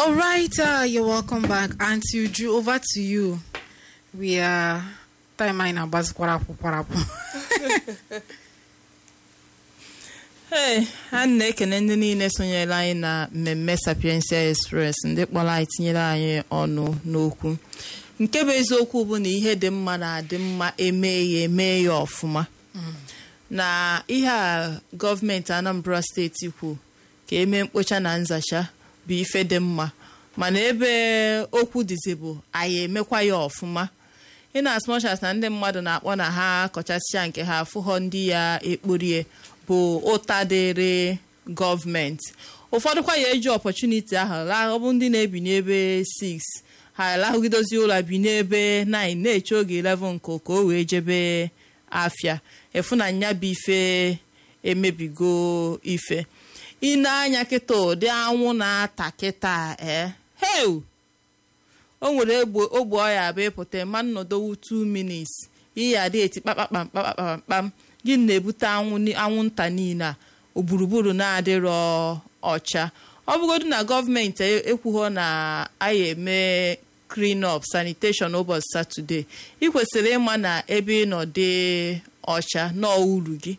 All right, uh, you're welcome back. Auntie Uju, over to you. We are time in abas kwarapu kwarapu. Hey, a na-ekene ndị niile sonyere anyị na mmemme Sapiensia Express ndị kpọrọ anyị tinyere anyị ọnụ n'okwu nke bụ eziokwu bụ na ihe dị mma na-adị mma eme ya eme ya ọfụma na ihe a gọọmenti Anambra steeti kwu ka eme mkpocha na nzacha bụ ife dị mma mana ebe okwu dịzi bụ anyị emekwa ya ọfụma in as much as na ndị mmadụ na-akpọ na ha kọchasịa nke ha afụghọ ndị ya ekporie bụ ụta dịrị gọọmenti ụfọdụkwa ya eji ọpọchuniti ahụ laa ọ bụ ndị na-ebi n'ebe 6 ha lahụgidozi ụlọ bi n'ebe 9 na-eche oge 11 nke ka o wee jebe afịa efu na nya bụ ife emebigo ife anya kịta ụdị anwụ na-ata kịta ee heu o nwere ogbe ọya bụ ịpụta ma nnọdowu 2 minutes iyi adị eti kpakpakpamkpakpam gị na-ebute anwụnta niile a gburugburu na-adịrọ ọcha ọ bụgodu na gọọmenti ekwughọ na anyị eme clean up sanitation ụbọchị satọde ị kwesịrị ịma na ebe ị nọ dị ọcha n'uru gị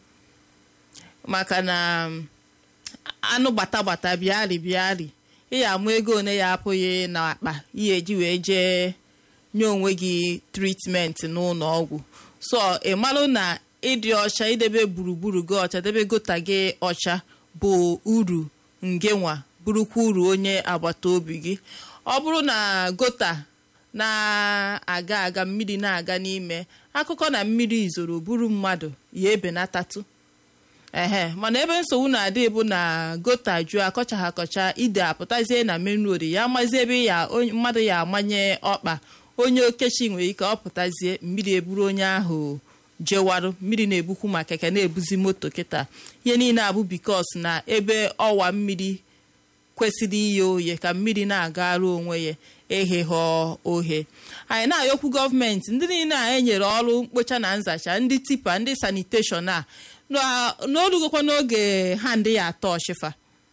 maka na anụ gbata gbata bịarị bịarị ị ya amụ ego one ya apụghị n'akpa ihe eji wee jee nye onwe gị tritmenti n'ụlọ ọgwụ so ị malụ na ịdị ọcha idebe gburugburu gị ọcha debe gota gị ọcha bụ uru ngenwa bụrụkwa uru onye agbata obi gị ọ bụrụ na gota na-aga aga mmiri na-aga n'ime akụkọ na mmiri izoro buru mmadụ ya ebenatatụ ehe mana ebe nsogbu na-adị bụ na gota jụọ akọcha ha akọcha ide apụtazie na main road ya amazi ebe ya mmadụ ya amanye ọkpa onye okechi nwere ike ọ pụtazie mmiri eburu onye ahụ jewarụ mmiri na-ebukwu ma keke na-ebuzi moto kịta ihe niile abụ bikos na ebe ọwa mmiri kwesịrị ihe oye ka mmiri na-agara onwe ya eghegho ohe anyị na-ayọkwu gọọmenti ndị niile a enyere ọrụ mkpocha na nzacha ndị tipa ndị saniteshọn a n'olugokwa n'oge ha ndị ya atọ ọchịfa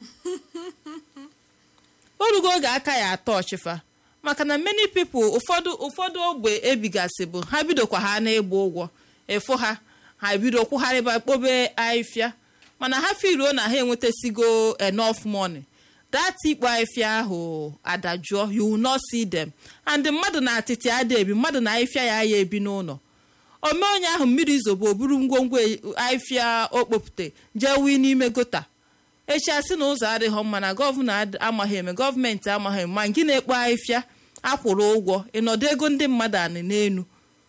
orugo oge aka ya atọ ọchịfa maka na many people ụfọdụ ụfọdụ ogbe ebigasị bụ ha bidokwa ha na-ịgba ụgwọ efu ha ha bido kwụgharịba kpobe ahịfịa mana ha firuo na ha enwetasigo enough money that ikpo ahịfịa ahụ adajụọ you will not see them and mmadụ na atịtị ada ebi mmadụ na ahịfịa ya ya ebi n'ụlọ ome onye ahụ mmiri zobo o buru ngwongwo ahịfịa okpopụta jee wii n'ime gota echi asị na ụzọ adịghị mma na gọvanọ amaghị eme gọọmenti amaghị eme ma gị na-ekpo ahịfịa akwụrụ ụgwọ ịnọdụ ego ndị mmadụ anị n'elu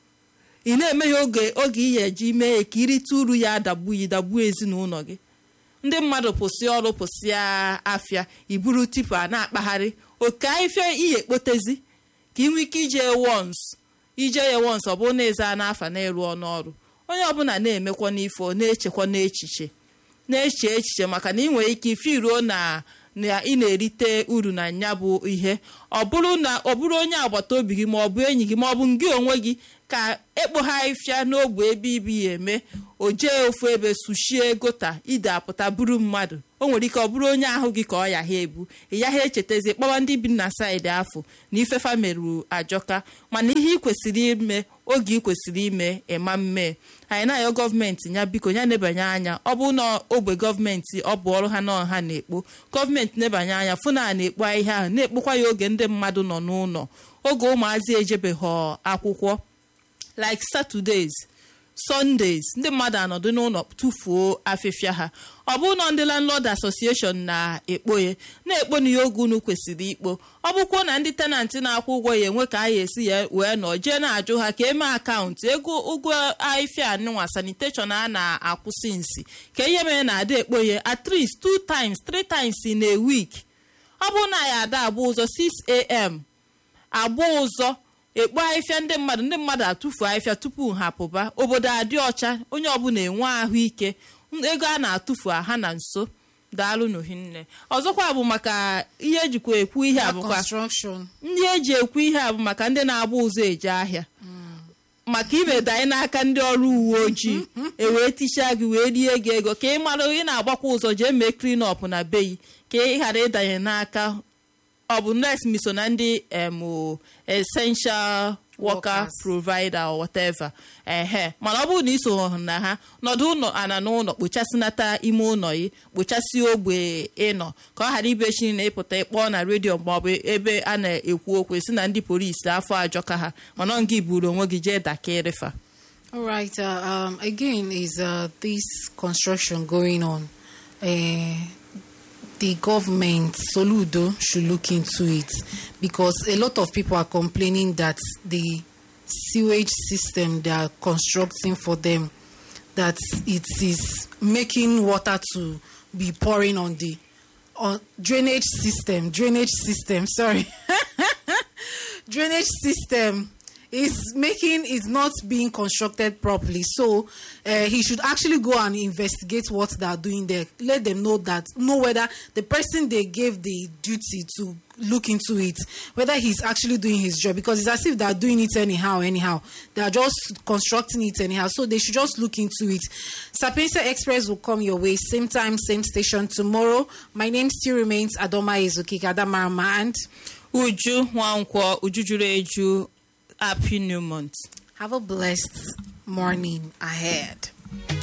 ị na-eme ya oge oge iyi eji mee ya ka irite uru ya adagbu yi dagbuo ezinụlọ gị ndị mmadụ pụsị ọrụ pụsịa afịa iburu tipu a na-akpagharị oke ahịfịa iyi ekpotezi ka ị nwee ike ije wons ije ya wons ọ bụrụ na eze a n'afa na-eru ọnụ ọrụ onye ọbụla na-emekwa n'ife na-echekwa n'echiche na-eche echiche maka na ị nwere ike ife iruo na na ị na-erite uru na nya bụ ihe ọ bụrụ na ọ bụrụ onye agbata obi gị ma ọ bụ enyi gị ma ọ bụ gị onwe gị ka ekpogharịfịa n'ogbe ebe ibi ya eme o jee ofu ebe suchie gota ide apụta buru mmadụ o nwere ike ọ bụrụ onye ahụ gị ka ọ yaha ebu ị yaha echetazi kpọwa ndị bi na saịdị afọ na ifefa merụ ajọka mana ihe ị kwesịrị ime oge ị kwesịrị ime ịma mme anyị na-ayọ gọọmenti ya biko ya nebanye anya ọ bụ na ogbe gọọmenti ọ bụ ọrụ ha na ọha na-ekpo gọọmenti nebanye anya fụ na a na-ekpo ahịhịa ahụ na-ekpokwa ya oge ndị mmadụ nọ n'ụlọ oge ụmụazị ejebeghị akwụkwọ like saturdays sundays ndị mmadụ anọdụ n'ụlọ tụfuo afịfịa ha ọ bụrụ na ndị landlord association na-ekpo ya na-ekpo na ya oge unu kwesịrị ikpo ọ bụkwuo na ndị tenantị na-akwụ ụgwọ ya enwe ka a ya esi ya wee nọ jee na-ajụ ha ka eme akaụntụ ego ụgwọ ahịfịa nwa sanitation a na-akwụsị nsi ka ihe mere na ada ekpo ya at least two times three times in a week ọ bụrụ na ya ada agba ụzọ 6am agba ụzọ ekpo ahịfịa ndị mmadụ ndị mmadụ atụfu ahịfịa tupu ha pụba obodo adị ọcha onye ọbụla enwe ahụike ego a na-atụfu ha na nso daalụ n'ohinne ọzọkwa bụ maka ihe ejikwa ekwu ihe abụkwa ndị eji ekwu ihe a bụ maka ndị na-agba ụzọ eje ahịa maka imeda anyị n'aka ndị ọrụ uwe ojii ewee tichaa gị wee rie gị ego ka ị mara ị na-agbakwa ụzọ jee mee clean up na beyi ka ị ghara ịdanye n'aka ọ bụ nurse miso na ndị em o, essential worker Workers. provider or whatever ehe mana ọ bụrụ na iso na ha nọdụ ụlọ ana n'ụlọ kpochasịnata ime ụlọ yi kpochasị ogbe ịnọ ka ọ ghara ibechi na ịpụta ịkpọọ na redio maọbụ ebe a na-ekwu okwu si na ndị polisi afọ ajọka ha mana ọ gị buru onwe gị jee dakịrịfa All right. Uh, um, again, is uh, this construction going on? Uh, the government, Soludo, should look into it because a lot of people are complaining that the sewage system they are constructing for them that it is making water to be pouring on the on drainage system drainage system sorry drainage system is making is not being constructed properly so uh, he should actually go and investigate what they are doing there let them know that know whether the person they gave the duty to look into it whether he's actually doing his job because it's as if they are doing it anyhow anyhow they are just constructing it anyhow so they should just look into it sapienza express will come your way same time same station tomorrow my name still remains adoma ezokike adamarama and uju nwankwọ uju juru eju happy new month have a blessed morning ahead